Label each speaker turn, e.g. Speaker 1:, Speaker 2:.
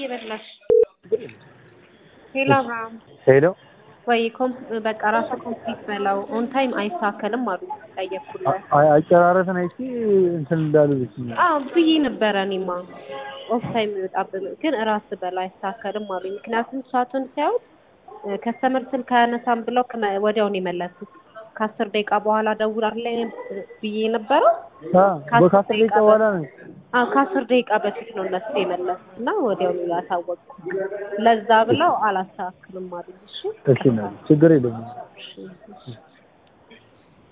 Speaker 1: በላሽ ሄሎ አብርሃም
Speaker 2: ሄሎ
Speaker 1: ወይ ኮም በቃ ራሱ ኮምፕሊት በለው ኦን ታይም አይስተካከልም አሉ ጠየቅኩልህ
Speaker 2: አይ- አጨራረስን አይቼ እንትን እንዳሉ ብኝ
Speaker 1: አዎ ብዬ ነበረ እኔማ ኦፍ ታይም ይወጣብን ግን እራስ በላ አይስተካከልም አሉ ምክንያቱም ሰዓቱን ሲያዩት ከስተመር ስልክ አያነሳም ብለው ከመ- ወዲያውን የመለሱት ከአስር ደቂቃ በኋላ ደውላለሁ ብዬ ነበረው
Speaker 2: ከአስር ደቂቃ በኋላ ነው
Speaker 1: አዎ ከአስር ደቂቃ በፊት ነው እነሱ የመለሱት እና ወዲያውኑ ያሳወቁ ለዛ ብለው አላስተካክልም አሉ እሺ
Speaker 2: እሺ ነው ችግር የለም
Speaker 1: እሺ